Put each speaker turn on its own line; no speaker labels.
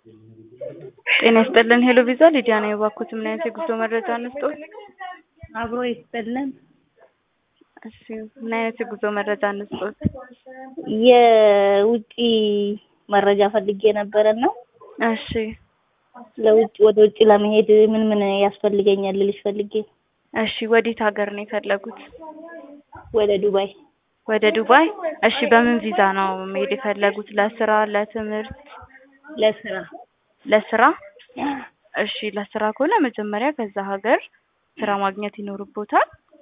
ጤና ይስጥልን ሄሎ ቪዛ ሊዲያ ነኝ። እባክዎት ምን አይነት የጉዞ መረጃ እንስጥዎት?
አብሮ ይስጥልን።
እሺ ምን አይነት የጉዞ መረጃ እንስጥዎት?
የውጪ መረጃ ፈልጌ ነበረና
እሺ
ለውጭ ወደ ውጭ ለመሄድ ምን ምን ያስፈልገኛል ልልሽ ፈልጌ።
እሺ ወዴት ሀገር ነው የፈለጉት?
ወደ ዱባይ
ወደ ዱባይ። እሺ በምን ቪዛ ነው መሄድ የፈለጉት? ለስራ፣ ለትምህርት?
ለስራ
ለስራ። እሺ ለስራ ከሆነ መጀመሪያ ከዛ ሀገር ስራ ማግኘት ይኖርቦታል።